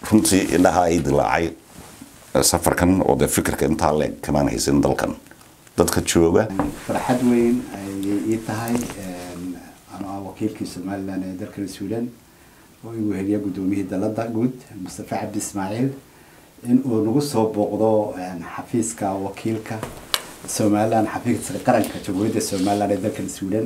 runtii indhaha ay dilaacay safarkan oo dee fikirka intaa leeg kamaan haysan dalkan dadka jooga farxad weyn ayay ii tahay anoo ah wakiilkii somalilan ee dalkan sweden oo igu heliya guddoomiyihii dalada guud mustafa cabdi ismaaciil in uu nagu soo booqdo xafiiska wakiilka somalilan xafiiska qaranka jamhuuriyadda somalilan ee dalkan sweden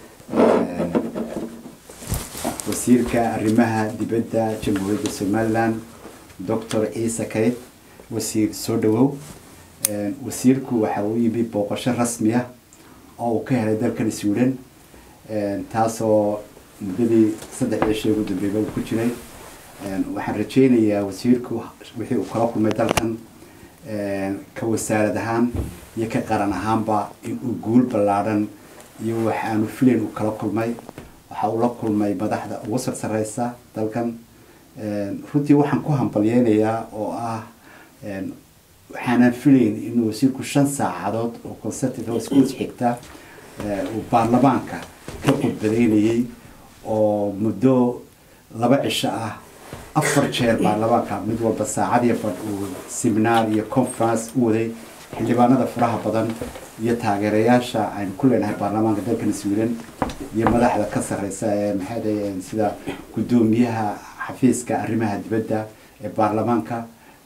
wasiirka arrimaha dibadda jamhuuriyadda somalilan doctor ciise kayd wasiir soo dhawow wasiirku waxa uu yimi booqasho rasmi ah oo uu ka helay dalkan sweden taasoo muddadii saddex cisho ugu dambeeyba uu ku jiray waxaan rajeynayaa wasiirku wixii uu kala kulmay dalkan ka wasaarad ahaan iyo ka qaran ahaanba in uu guul ballaadhan iyo waxaanu filayn uu kala kulmay waxa uu la kulmay madaxda ugu sarsareysa dalkan runtii waxaan ku hambalyeynayaa oo ah waxaanan filayn inuu wasiirku shan saacadood oo consertive oo isku xigta uu baarlamaanka ka khudbadeynayay oo muddo laba cisho ah afar jeer baarlamaanka mid walba saacadiyo badh uu seminaar iyo conference u waday xildhibaanada faraha badan iyo taageerayaasha aynu ku leenahay baarlamaanka dalkan sweden iyo madaxda ka sareysa ee maxaa sida guddoomiyaha xafiiska arrimaha dibadda ee baarlamaanka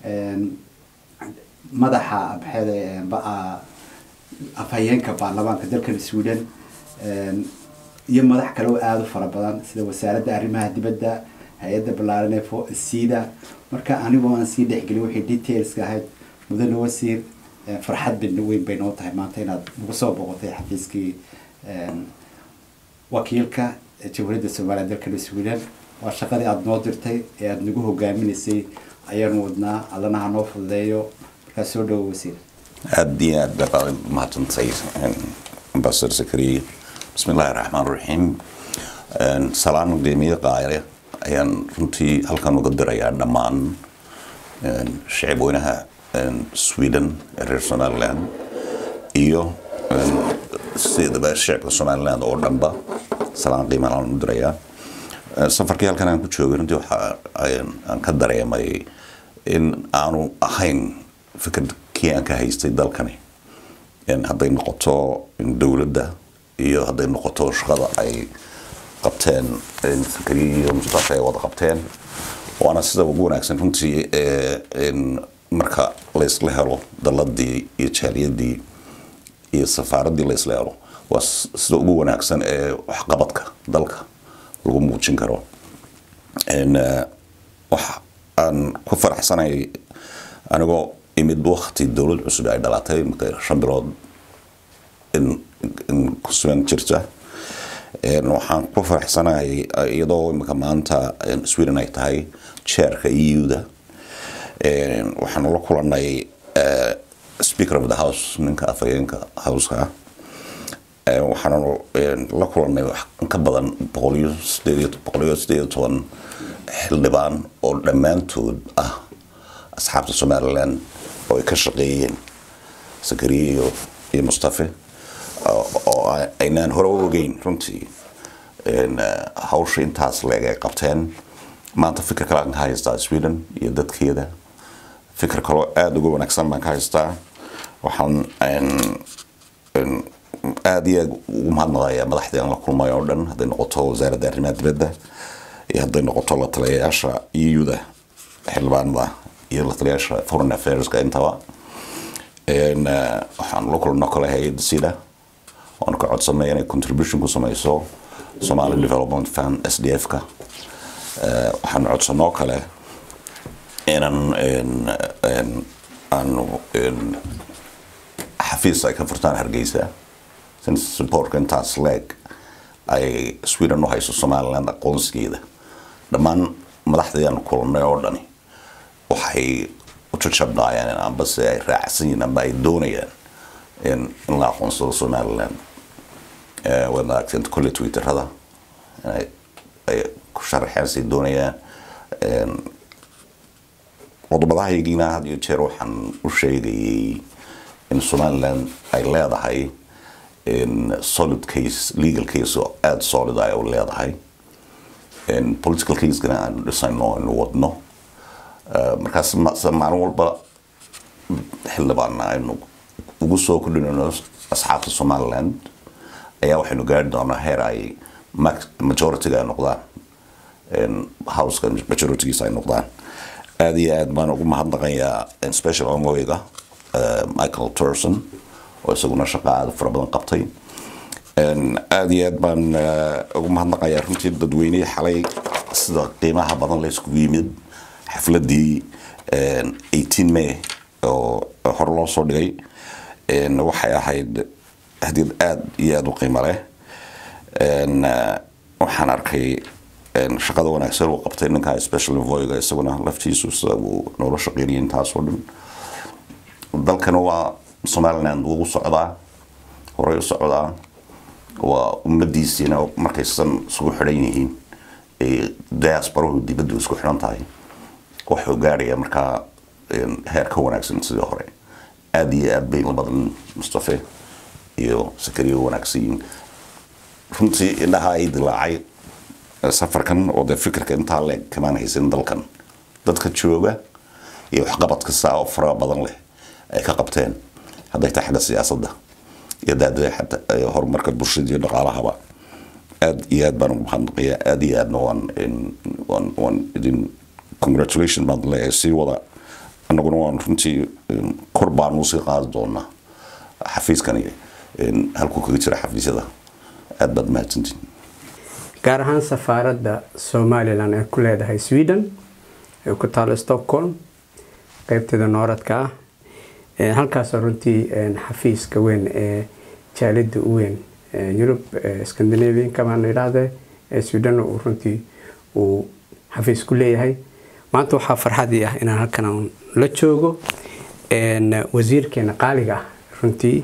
madaxa maxaa afhayeenka baarlamaanka dalkan sweden iyo madax kale oo aada u fara badan sida wasaaradda arrimaha dibadda hay-adda ballaaran ee sida marka anigoo aan sii dhexgelin wixii detailska ahayd mudane wasiir farxad bidna weyn bay noo tahay maanta inaad nagu soo boqotay xafiiskii wakiilka jamhuuriyadda somaliya dalkan sweden waa shaqadii aada noo dirtay ee aada nagu hogaaminaysay ayaanu wadnaa allana ha noo fududeeyo markaa soo dhawo wasiir aada iyo aad baa mahadsantay ambasador zakariya bismi illaahi raxmaan raxiim salaan gudoomiye qaale ayaan runtii halkan uga dirayaa dhammaan shacib weynaha sweden ee reer somaliland iyo sidaba shacibka somaliland oo dhanba salaan qiimaan aan u dirayaa safarkii halkan aan ku joogay runtii waxa aan ka dareemay in aanu ahayn fikirkii aan ka haystay dalkani hadday noqoto dowladda iyo hadday noqoto shaqada ay qabteen zakariya iyo mustafa ay wada qabteen waana sida ugu wanaagsan runtii marka laysla helo daladii iyo jaaliyadii iyo safaaraddii laysla helo waa sida ugu wanaagsan ee waxqabadka dalka lagu muujin karo wax aan ku faraxsanay anigoo imid wakti dowlad cusub ay dhalatay shan bilood in ku sugan jirta waxaan ku faraxsanahay iyadoo imika maanta sweden ay tahay jeerka eu-da waxaanu la kulanay speaker of the house ninka afhayeenka houseka waxaanu la kulanay ka badan boqoliyo sideed boqoliyo sideed iyo toban xildhibaan oo dhammaantood ah asxaabta somaliland oo ay ka shaqeeyeen zakariya iyo iyo mustafe oo aynaan hore u ogeyn runtii hawsha intaas leeg ay qabteen maanta fikir kale aan ka haystaa sweden iyo dadkeeda fikir kaloo aada uga wanaagsan baan ka haystaa waxaan aada iyo aad ugu mahadnaqayaa madaxdii aan la kulmay oo dhan hadday noqoto wasaaradda arrimaha dibadda iyo hadday noqoto la taliyayaasha eu-da xildhibaanada iyo la taliyayaasha foreign affairska intaba waxaan la kulno kale hay-adda sida oon ka codsanay inay contribution ku sameyso somali development fund s d f-ka waxaan codsanoo kale inaan aanu xafiis ay ka furtaan hargeysa supportka intaas leeg ay sweden u hayso somaliland aqoonsigeeda dhammaan madaxdii aan kulannay oo dhani waxay u jajabnaayeen ambase ay raacsan yihiin amba ay doonayaan in la aqoonsado somaliland waad aragteen kolle twitterada ay ku sharaxeen say doonayaan qodobadahaygina had iyo jeer waxaan u sheegayay in somaliland ay leedahay solid case legal case oo aada solid ay u leedahay political casegana aanu dhisayno anu wadno markaas maalin walba xildhibaanna aynu ugu soo kordhinayno asxaabta somaliland ayaa waxaynu gaari doonaa heer ay majority-ga ay noqdaan houseka majority-giisa ay noqdaan aada iyo aad baan ugu mahadnaqayaa special ongoyga michael turson oo isaguna shaqa aada fara badan qabtay aada iyo aad baan ugu mahadnaqayaa runtii dadweynihii xalay sida qiimaha badan la iskugu yimid xafladii eighteen may oo hore loo soo dhigay waxay ahayd hadiyad aada iyo aada u qiimo leh waxaan arkay shaqada wanaagsan uu qabtay ninka special envoyga isaguna laftiisu sida uu noola shaqeynayay intaasoo dhan dalkana waa somaliland wuu socdaa horey u socdaa waa ummadiisiina markaysan isugu xidhan yihiin diasporahu dibaddu isku xidhan tahay wuxuu gaadhaya markaa heer ka wanaagsan sidii hore aada iyo aad bay labadan mustafe iyo sakariyo wanaagsan yihiin runtii indhaha ay dilaacay safarkan oo dee fikirka intaa leeg kamaan haysan dalkan dadka jooga iyo waxqabadka saa oo fara badan leh ay ka qabteen hadday tahay xagga siyaasadda iyo daadada xataa horumarka bulshada iyo dhaqaalahaba aada iyo aad baan ugu mahadnaqaya aada iyo aadna waan waan waan idin congratulation baan leeyahay sii wada annaguna waan runtii kor baan usii qaadi doonaa xafiiskani halkuu kaga jira xafiisyada aada baad mahadsantiin gaar ahaan safaaradda somalilan ee ku leedahay sweden ee ku taalo stockholm qeybteeda nooradka ah halkaasoo runtii xafiiska weyn ee jaalida u weyn yurub scandinavianka baan idhaahdee ee sweden uu runtii uu xafiis ku leeyahay maanta waxaa farxadii ah inaan halkan la joogo wasiirkeena qaaliga ah runtii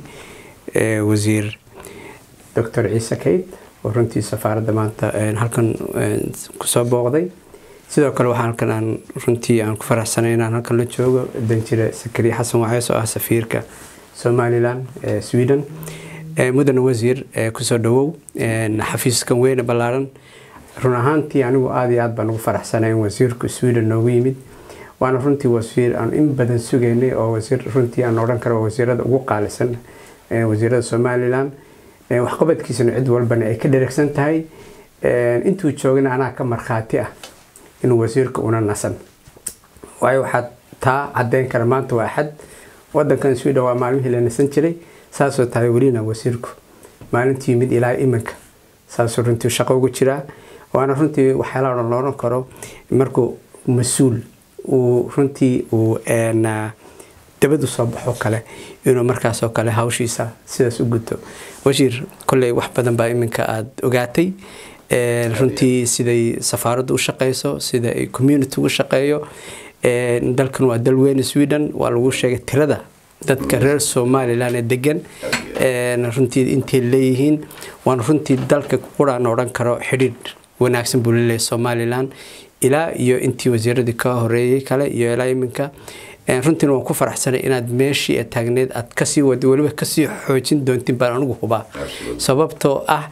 wasiir doctor ciise kayd oo runtii safaaradda maanta halkan kusoo booqday sidoo kale waxaa halkan aan runtii aan ku faraxsanay inaan halkan la joogo danjire sakari xasan waceys oo ah safiirka somalilan ee sweden mudane wasiir kusoo dhawow xafiiskan weyne ballaaran run ahaantii anigu aada iyo aad baan ugu faraxsanay in wasiirku sweden noogu yimid waana runtii wasiir aan in badan sugaynay oo wasiir runtii aan odhan karo wasiirada ugu qaalisan wasiirada somalilan waxqabadkiisana cid walbana ay ka dheragsan tahay intuu joogana anaa ka markhaati ah inuu wasiirka una nasan waayo waxaa taa cadeyn kara maanta waa axad wadankan sweden waa maalmihii la nasan jiray saasoo tahay welina wasiirku maalintii yimid ilaa iminka saasuu runtii shaqo ugu jiraa waana runtii waxyaalaha odhan looran karo markuu mas-uul uu runtii uu dabadu soo baxo kale inuu markaasoo kale hawshiisa sidaas u guto wasiir kolley wax badan baa iminka aada ogaatay runtii siday safaaraddu u shaqeyso sida ay community ugu shaqeeyo dalkan waa dal weyn sweden waa lagu sheegay tirada dadka reer somalilan ee degan runtii intay leeyihiin waana runtii dalka quraan odhan karo xidhiidh wanaagsan buu leleeyahay somalilan ilaa iyo intii wasiiradii ka horeeyey kale iyo ilaa iminka runtiina waan ku faraxsanay inaad meeshii ee taagneed aad kasii wada weliba kasii xoojin doontin baan anigu hubaa sababtoo ah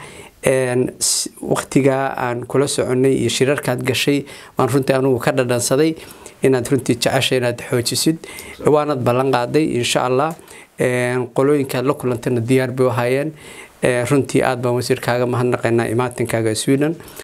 waqtigaa aan kula soconay iyo shirarkaad gashay waan runtii anigu ka dhadhansaday inaad runtii jecesha inaad xoojisid waanad ballan qaaday insha allah qolooyinkaad la kulantayna diyaar bay u hayeen runtii aad baan wasiirkaaga mahadnaqaynaa imaatinkaaga sweden